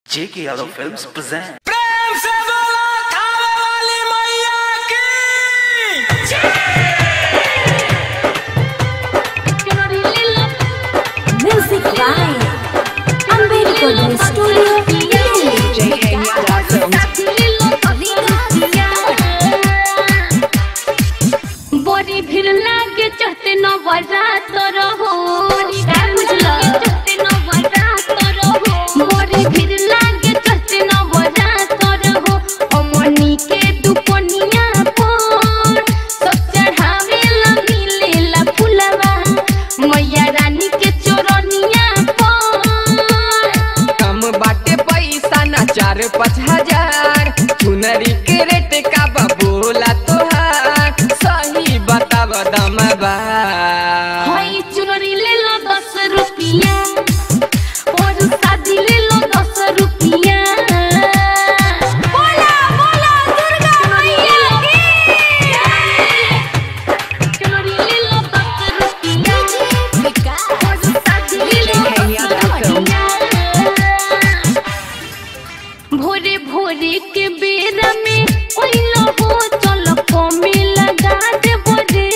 जेके Yadav films present प्रेम से बोला थावे वाली मैया की Music by Ambedkar Studio, बड़ी भीड़ लागे चहते न बरात रहो का बुझला चहते न बरात रहो बड़ी भीड़ लागे चहते न बरात रहो अमनी के दुपनिया पर सब चढ़ावे ला मिले ला फुलवा मैया रानी के चोरनिया पर कम बाटे पैसा ना चार पाँच हजार चुनरी के रेट का बा बोला तोहार सही बताव दम बा हई चुनरी ले लो दस रुपिया और शादी ले लो दस रुपिया बोला बोला दुर्गा मैया की चुनरी ले लो दस रुपिया और शादी ले लो दस रुपिया भोरे भोरे के बेरा में ओइलो हो चलो कमे लगा दे बोरे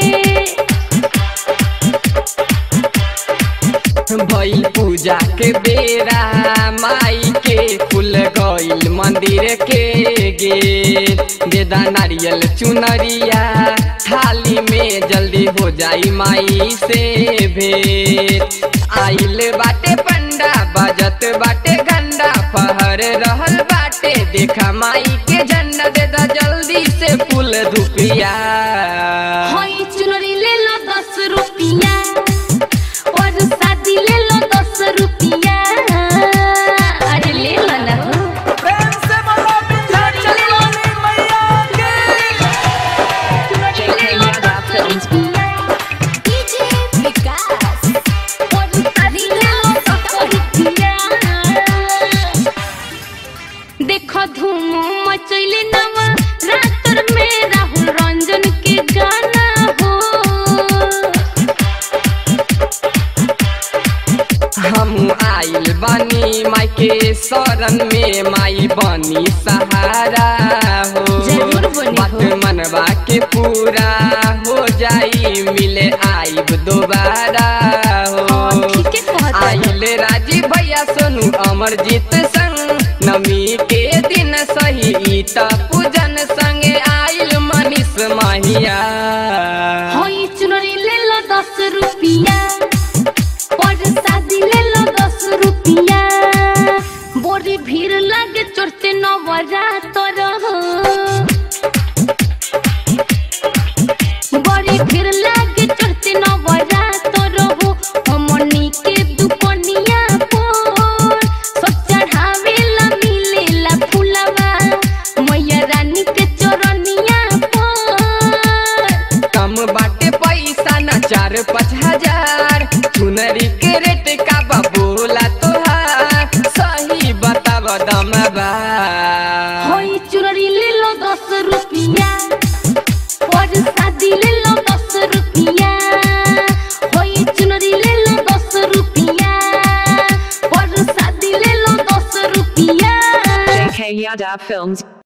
भइल पूजा के बेरा माई के फूल गइल मंदिर के गेट देदा नारियल चुनरिया थाली में जल्दी हो जाई माई से भेंट आइल बाटे पंडा बजत बाटे गंडा पहर रहल बाटे देखा माई के झंडा देदा जल्दी से फूल धुपिया हई चुनरी ले लो दस रुपिया और शादी ले लो दस रुपिया अरे ले लो ना हो प्रेम से बोला विंध्याचल वाली मैया की चुनरी ले लो दस रुपिया और शादी ले लो दस रुपिया देखो धूम मचैले नवा रातर में राहुल रंजन के गाना हो हम आइल बानी माई के शरण में माई बनी सहारा हो जरूर बनी बात हो। मनवा के पूरा हो जाई मिले आइब दोबारा हो हाँ, ठीके कहत बानी। आइल राजी भैया सोनू अमरजीत संग नमी के दिन सही ई त पूजन संगे आइल मनीष माहिया हई चुनरी ले लो दस रुपिया और शादी ले लो दस रुपिया बोरी भीड़ लगे चढ़ते नवरात रहो बड़ी भीड़ लागे चढ़ते नवरात रहो हमनी के दुपनिया पर सब चढ़ावे ला मिले ला फुलवा मैया रानी के चोरनिया पर कम बाटे पैसा ना चार पाँच हजार चुनरी के रेट का बा बोला तोहार सही बताव दम बा हई चुनरी ले लो दस रुपिया और शादी ले लो दस रुपिया हई चुनरी ले लो दस रुपिया और शादी ले लो दस रुपिया JK Yadav Films